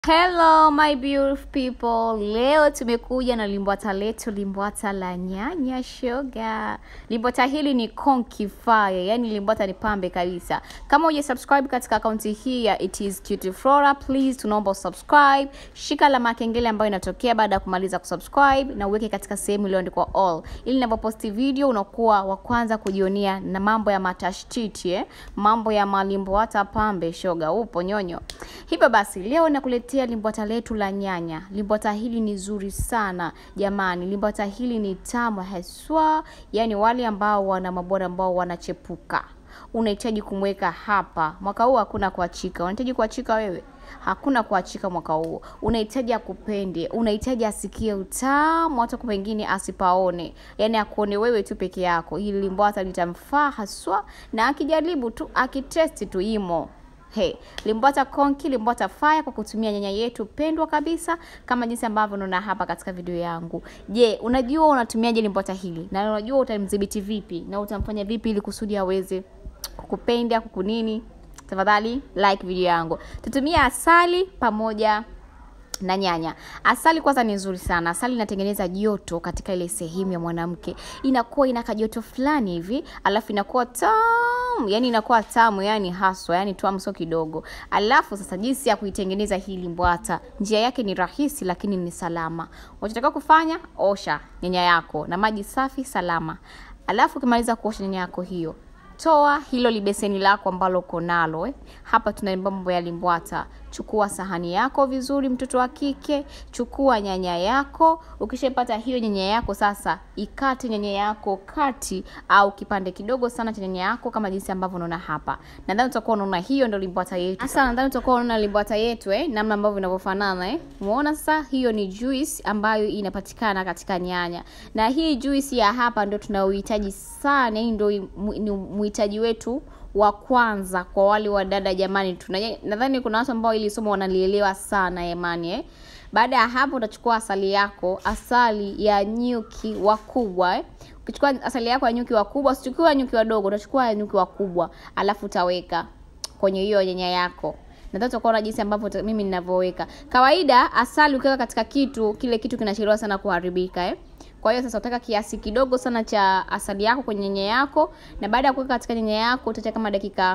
Hello my beautiful people, leo tumekuja na limbwata letu, limbwata la nyanya shoga. Limbwata hili ni konki fire, yani limbwata ni pambe kabisa. Kama uje subscribe katika akaunti hii ya It is Cutie Flora, please tunaomba usubscribe, shika alama ya kengele ambayo inatokea baada ya kumaliza kusubscribe na uweke katika sehemu iliyoandikwa all, ili ninapoposti video unakuwa wa kwanza kujionea na mambo ya matashtiti eh? mambo ya malimbwata pambe shoga, upo nyonyo. Hivyo basi leo nakuletea limbwata letu la nyanya. Limbwata hili ni zuri sana jamani, limbwata hili ni tamu haswa, yani wale ambao wana mabora ambao wanachepuka unahitaji kumweka hapa. Mwaka huu hakuna kuachika. Unahitaji kuachika wewe? Hakuna kuachika mwaka huu. Unahitaji akupende, unahitaji asikie utamu, hata kwa pengine asipaone, yaani akuone wewe tu peke yako. Hili limbwata litamfaa haswa, na akijaribu tu, akitesti tu imo Hey, limbwata konki, limbwata fire kwa kutumia nyanya yetu pendwa kabisa kama jinsi ambavyo unaona hapa katika video yangu. Je, unajua unatumiaje limbwata hili? Na unajua utamdhibiti vipi na utamfanya vipi ili kusudi aweze kukupenda, kukunini? Tafadhali like video yangu. Tutumia asali pamoja na nyanya. Asali kwanza ni nzuri sana. Asali inatengeneza joto katika ile sehemu ya mwanamke, inakuwa inaka joto fulani hivi, alafu inakuwa tamu, yani inakuwa tamu, yani haswa, yani tamu sio kidogo. Alafu sasa, jinsi ya kuitengeneza hii limbwata, njia yake ni rahisi, lakini ni salama. Unachotaka kufanya, osha nyanya yako na maji safi salama, alafu ukimaliza kuosha nyanya yako hiyo toa hilo libeseni lako ambalo uko nalo eh. Hapa tuna mambo ya limbwata. Chukua sahani yako vizuri, mtoto wa kike, chukua nyanya yako. Ukishapata hiyo nyanya yako sasa, ikate nyanya yako kati au kipande kidogo sana cha nyanya yako, kama jinsi ambavyo unaona hapa. Nadhani utakuwa unaona hiyo ndio limbwata yetu. Sasa nadhani utakuwa unaona limbwata yetu eh, namna ambavyo inavyofanana eh. Umeona sasa, hiyo ni juice ambayo inapatikana katika nyanya, na hii juice ya hapa ndio tunaohitaji sana. Hii ndio ni muhitaji wetu wa kwanza kwa wale wa dada jamani. Tuna nadhani kuna watu ambao ili somo wanalielewa sana jamani eh. Baada ya hapo utachukua asali yako, asali ya nyuki wakubwa eh. Ukichukua asali yako ya nyuki wakubwa, usichukue nyuki wadogo, utachukua nyuki wakubwa, alafu utaweka kwenye hiyo nyanya yako. Nadhani utakuwa jinsi ambavyo mimi ninavyoweka. Kawaida asali ukiweka katika kitu, kile kitu kinachelewa sana kuharibika eh. Kwa hiyo sasa utaka kiasi kidogo sana cha asali yako kwenye nyanya yako, na baada ya kuweka katika nyanya yako utaacha kama dakika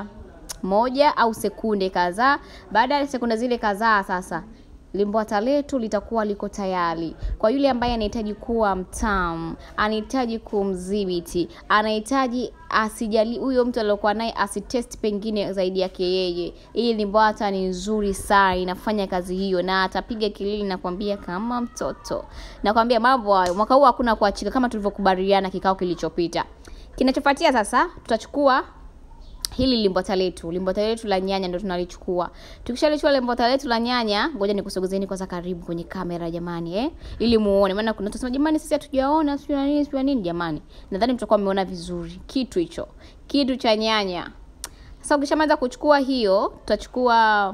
moja au sekunde kadhaa. Baada ya sekunde zile kadhaa, sasa limbwata letu litakuwa liko tayari kwa yule ambaye anahitaji kuwa mtamu, anahitaji kumdhibiti, anahitaji asijali huyo mtu aliyokuwa naye asitest pengine zaidi yake yeye. Hii limbwata ni nzuri sana, inafanya kazi hiyo, na atapiga kilili na kwambia kama mtoto. Nakwambia mambo hayo, mwaka huu hakuna kuachika, kama tulivyokubaliana kikao kilichopita. Kinachofuatia sasa, tutachukua hili limbwata letu, limbwata letu la nyanya ndio tunalichukua. Tukishalichukua limbwata letu la nyanya, ngoja nikusogezeni kwanza karibu kwenye kamera jamani, eh, ili muone, maana kuna watu jamani, sisi hatujaona sio nini sio nini. Jamani, nadhani mtakuwa mmeona vizuri kitu hicho, kitu cha nyanya. Sasa ukishamaliza kuchukua hiyo, tutachukua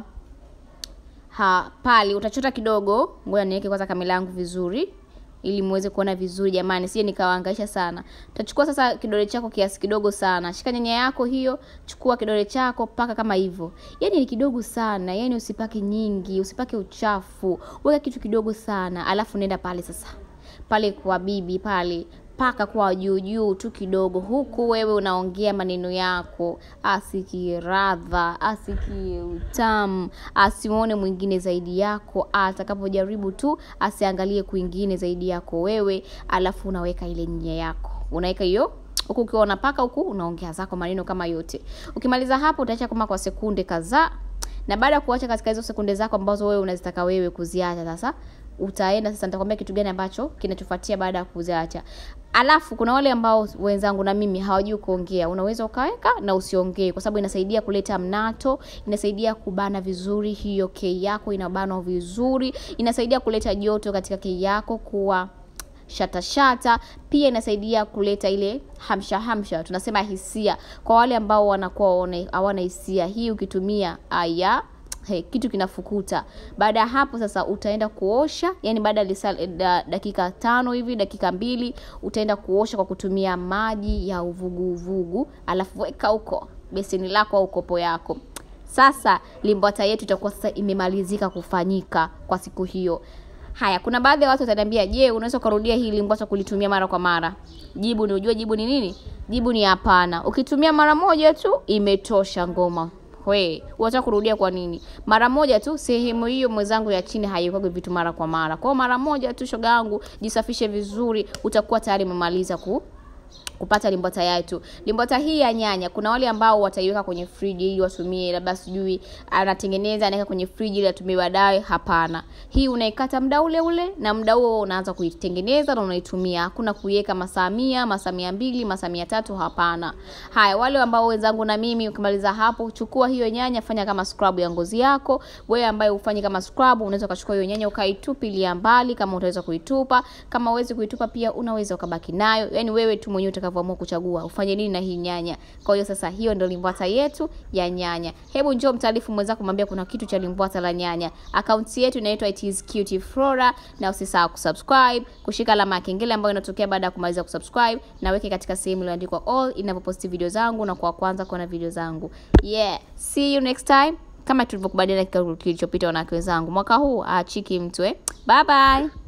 ha pali, utachota kidogo. Ngoja niweke kwanza kamera yangu vizuri ili muweze kuona vizuri jamani, sije nikawaangaisha sana. Utachukua sasa kidole chako kiasi kidogo sana, shika nyanya yako hiyo, chukua kidole chako paka kama hivyo, yani ni kidogo sana, yani usipake nyingi, usipake uchafu, weka kitu kidogo sana, alafu nenda pale sasa pale kwa bibi pale paka kwa juu juu tu kidogo, huku wewe unaongea maneno yako, asikie radha, asikie utamu, asimuone mwingine zaidi yako, atakapojaribu tu asiangalie kwingine zaidi yako wewe. Alafu unaweka ile nyanya yako, unaweka hiyo huku ukiwa unapaka, huku unaongea zako maneno kama yote. Ukimaliza hapo, utaacha kama kwa sekunde kadhaa, na baada ya kuacha katika hizo sekunde zako ambazo wewe unazitaka wewe kuziacha sasa utaenda sasa, nitakwambia kitu gani ambacho kinachofuatia baada ya kuziacha. Alafu kuna wale ambao wenzangu na mimi hawajui kuongea, unaweza ukaweka na usiongee, kwa sababu inasaidia kuleta mnato, inasaidia kubana vizuri hiyo kei yako, inabanwa vizuri, inasaidia kuleta joto katika kei yako kuwa shata shata. Pia inasaidia kuleta ile hamsha hamsha, tunasema hisia, kwa wale ambao wanakuwa hawana hisia. Hii ukitumia aya Hey, kitu kinafukuta. Baada ya hapo sasa utaenda kuosha, yani baada ya da, dakika tano hivi dakika mbili utaenda kuosha kwa kutumia maji ya uvuguvugu, alafu weka huko beseni lako au kopo yako sasa limbwata yetu itakuwa sasa imemalizika kufanyika kwa siku hiyo haya kuna baadhi ya watu wataniambia je unaweza ukarudia hii limbwata kulitumia mara kwa mara jibu ni ujue jibu ni nini jibu ni hapana ukitumia mara moja tu imetosha ngoma we unataka kurudia kwa nini mara moja tu sehemu hiyo mwenzangu ya chini haikwagi vitu mara kwa mara kwao mara moja tu shoga yangu jisafishe vizuri utakuwa tayari umemaliza ku kupata limbwata yetu limbwata hii ya nyanya kuna wale ambao wataiweka kwenye friji ili watumie labda sijui anatengeneza anaweka kwenye friji ili atumie baadaye hapana hii unaikata muda ule ule na muda huo unaanza kuitengeneza na unaitumia hakuna kuiweka masaa mia masaa mia mbili masaa mia tatu hapana haya wale ambao wenzangu na mimi ukimaliza hapo chukua hiyo nyanya fanya kama scrub ya ngozi yako wewe ambaye ufanyi kama scrub unaweza ukachukua hiyo nyanya ukaitupilia mbali kama utaweza kuitupa kama uwezi kuitupa pia unaweza ukabaki nayo yani wewe tu mwenyewe utakavyoamua kuchagua ufanye nini na hii nyanya kwa hiyo sasa hiyo ndio limbwata yetu ya nyanya hebu njoo mtaarifu mwenzako mwambie kuna kitu cha limbwata la nyanya akaunti yetu inaitwa it is cute flora na usisahau kusubscribe kushika alama ya kengele ambayo inatokea baada ya kumaliza kusubscribe na weke katika sehemu iliyoandikwa all inapoposti video zangu na kwa kwanza kuona video zangu yeah see you next time kama tulivyokubaliana kikao kilichopita wanawake wenzangu mwaka huu aachiki mtu eh bye bye